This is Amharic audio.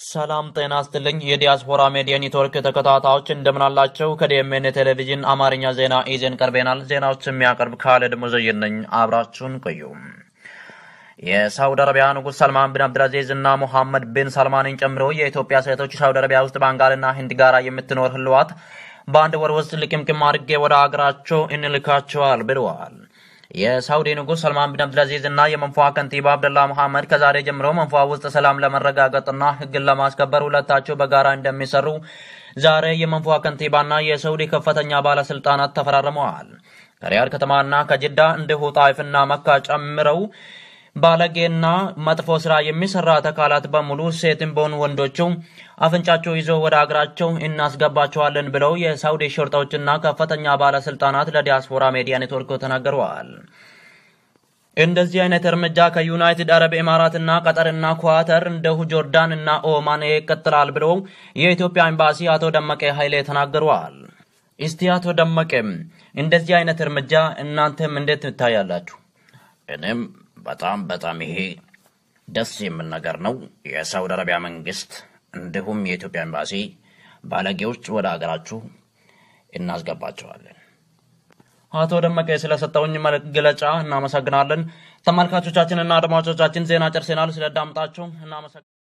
ሰላም ጤና ስትልኝ የዲያስፖራ ሜዲያ ኔትወርክ ተከታታዮች እንደምናላቸው ከዲኤምኤን ቴሌቪዥን አማርኛ ዜና ይዘን ቀርበናል። ዜናዎች የሚያቀርብ ካለድ ሙዘይን ነኝ። አብራችሁን ቆዩ። የሳውዲ አረቢያ ንጉሥ ሰልማን ቢን አብድልአዚዝ እና ሙሐመድ ቢን ሰልማንን ጨምሮ የኢትዮጵያ ሴቶች ሳውዲ አረቢያ ውስጥ ባንጋልና ህንድ ጋራ የምትኖር ህልዋት በአንድ ወር ውስጥ ልቅምቅም አድርጌ ወደ አገራቸው እንልካቸዋል ብለዋል። የሳውዲ ንጉሥ ሰልማን ቢን አብድልአዚዝ እና የመንፏ ከንቲባ አብደላ መሐመድ ከዛሬ ጀምሮ መንፏ ውስጥ ሰላም ለመረጋገጥና ህግን ለማስከበር ሁለታቸው በጋራ እንደሚሰሩ ዛሬ የመንፏ ከንቲባና የሳውዲ ከፍተኛ ባለስልጣናት ተፈራርመዋል። ከሪያድ ከተማና ከጅዳ እንዲሁ ጣይፍና መካ ጨምረው ባለጌና መጥፎ ስራ የሚሰራት አካላት በሙሉ ሴትም በሆኑ ወንዶቹ አፍንጫቸው ይዞ ወደ አገራቸው እናስገባቸዋለን ብለው የሳውዲ ሾርጣዎችና ከፍተኛ ባለስልጣናት ለዲያስፖራ ሚዲያ ኔትወርክ ተናግረዋል። እንደዚህ አይነት እርምጃ ከዩናይትድ አረብ ኤማራትና ቀጠርና ኳተር እንደሁ ጆርዳን እና ኦማን ይቀጥላል ብለው የኢትዮጵያ ኤምባሲ አቶ ደመቀ ኃይሌ ተናግረዋል። እስቲ አቶ ደመቀም እንደዚህ አይነት እርምጃ እናንተም እንዴት ትታያላችሁ? እኔም በጣም በጣም ይሄ ደስ የሚል ነገር ነው። የሳውዲ አረቢያ መንግስት እንዲሁም የኢትዮጵያ ኤምባሲ ባለጌዎች ወደ ሀገራችሁ እናስገባቸዋለን። አቶ ደመቀ ስለሰጠውኝ መግለጫ እናመሰግናለን። ተመልካቾቻችንና አድማጮቻችን ዜና ጨርሰናል። ስለዳምጣችሁ እናመሰግናለን።